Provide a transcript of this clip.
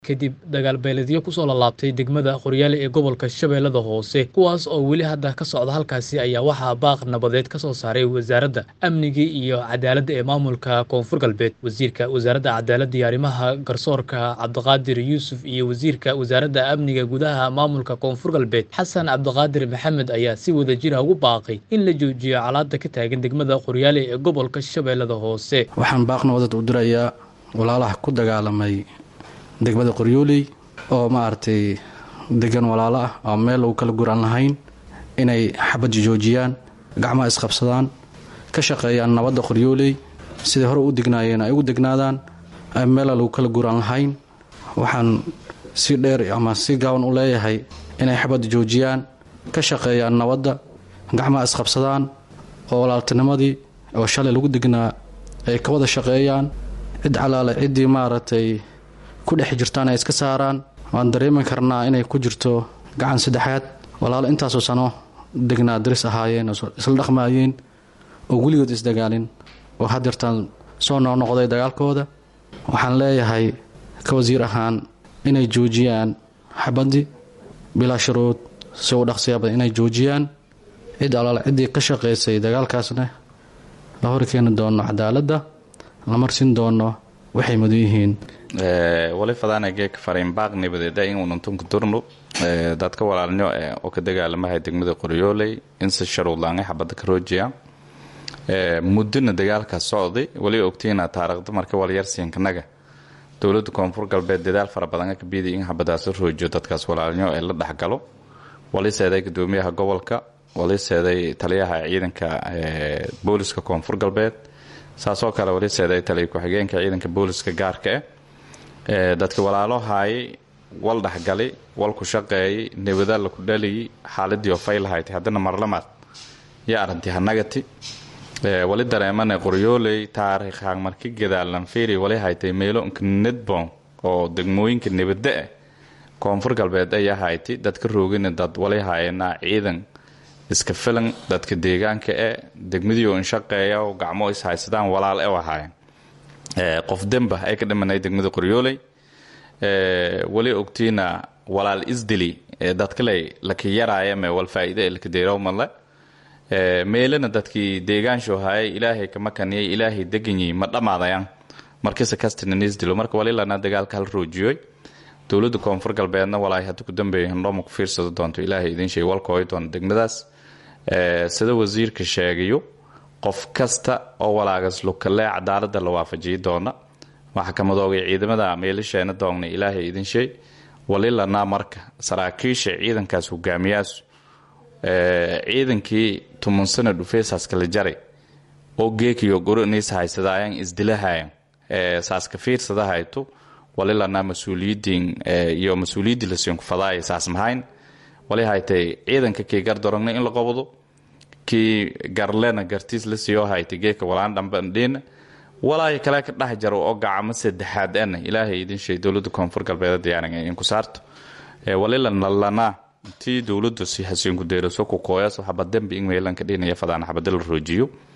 kadib dagaal beeledyo kusoo lalaabtay degmada qoryaale ee gobolka shabeellada hoose kuwaas oo weli hadda ka socda halkaasi ayaa waxaa baaq nabadeed ka soo saaray wasaaradda amniga iyo cadaaladda ee maamulka koonfur galbeed wasiirka wasaaradda cadaaladda iyo arrimaha garsoorka cabdiqaadir yuusuf iyo wasiirka wasaaradda amniga gudaha maamulka koonfur galbeed xasan cabdiqaadir maxamed ayaa si wadajira ugu baaqay in la joojiyo colaadda ka taagan degmada qoryaale ee gobolka shabeellada hoose waxaan baaq nabadad u dirayaa walaalaha ku dagaalamay degmada qoryooley oo maaragtay degan walaalo ah oo meel lagu kala guran lahayn inay xabadda joojiyaan gacmaha isqabsadaan ka shaqeeyaan nabadda qoryooley siday hore u degnaayeen ay ugu degnaadaan meela lagu kala guran lahayn waxaan si dheer ama si gaaban u leeyahay inay xabadda joojiyaan ka shaqeeyaan nabadda gacmaha isqabsadaan oo walaaltinimadii oo shalay lagu degnaa ay ka wada shaqeeyaan cid calaale ciddii maaragtay ku dhex jirtaan ay iska saaraan waan dareemi karnaa inay ku jirto gacan saddexaad walaalo intaasoo sano degnaa daris ahaayeen oo isla dhaqmaayeen oo weligood isdagaalin oo hadeertaan soo noqnoqday dagaalkooda waxaan leeyahay ka wasiir ahaan inay joojiyaan xabaddii bilaa shuruud si u dhaqsiyaabad inay joojiyaan cid alaale ciddii ka shaqaysay dagaalkaasna la horkeeni doono cadaaladda la marsin doono waxay mudan yihiin wali fadaana geeka fariinbaaq nabadeeda in ununtunka durnu dadka walaalnyo oo ka dagaalamahay degmada qoryooley in si sharuudlaangay xabadda ka roojiya muddona dagaalkaas socday wali ogtiina taariikhda marka walyarsiinkanaga dowladda koonfur galbeed dadaal fara badan ka biiday in xabadaas la roojiyo dadkaas walaalnyo ee la dhexgalo wali seeday gudoomiyaha gobolka wali seeday taliyaha ciidanka booliska koonfur galbeed saasoo kale wali seeday taliya ku-xigeenka ciidanka booliska gaarka ah dadka walaalo haayay wal dhexgalay wal ku shaqeeyay nabada la ku dhaliyay xaaladii oo faylahaytay haddana marlamaad yo arrintii hanagati wali dareemana qoryooley taariikhaan marka gadaalan fiiri wali haytay meelo nedbon oo degmooyinka nabada ah koonfur galbeed ayaa haytay dadka roogina dad wali haayana ciidan iska filan dadka deegaanka e degmadii oo inshaqeeya oo gacmo ishaysadaan walaal e ahaayeen qof demba ay ka dhimanay degmada qoryooley wali ogtiina walaal isdili dadkale laka yaraayame wal faa'iide lakadeerowmadle meelana dadkii deegaansho haye ilaahay kama kaniyay ilaahay deganyi ma dhammaadayaan markise kastina isdilo marka walilana dagaalka hal roojiyoy dowladda koonfur galbeedna walaay hadda ku dambeeya hindhooma ku fiirsado doonto ilaahay idin sheeg walkooy doona degmadaas sida wasiirka sheegayo qof kasta oo walaagas lukalee cadaalada la waafajiyi doona waxaa ka madoogay ciidamada meelisheena doogna ilaahay idin sheey walilana marka saraakiisha ciidankaas hogaamiyaas ciidankii tuman sana dhufeesaas kala jaray oo geekiyo goroniis haysadaayan isdilahayan saaska fiirsada hayto walilana mas-uuliyidiin iyo mas-uuliyaddii lasiinku fadaaya saas mahayn wali haytay ciidanka kii gardorogna in la qabdo kii garlena gartiis la siiyo haytay geeka walaan dhambandhiina walaayo kale ka dhex jaro oo gacamo saddexaad ana ilaahay idin sheeg dowladda koonfur galbeed diyaaran inku saarto walilanalana tii dowladdu si hasiinku deeraso ku kooyaso xabadembi in meelanka dhinaya fadaan xabada la roojiyo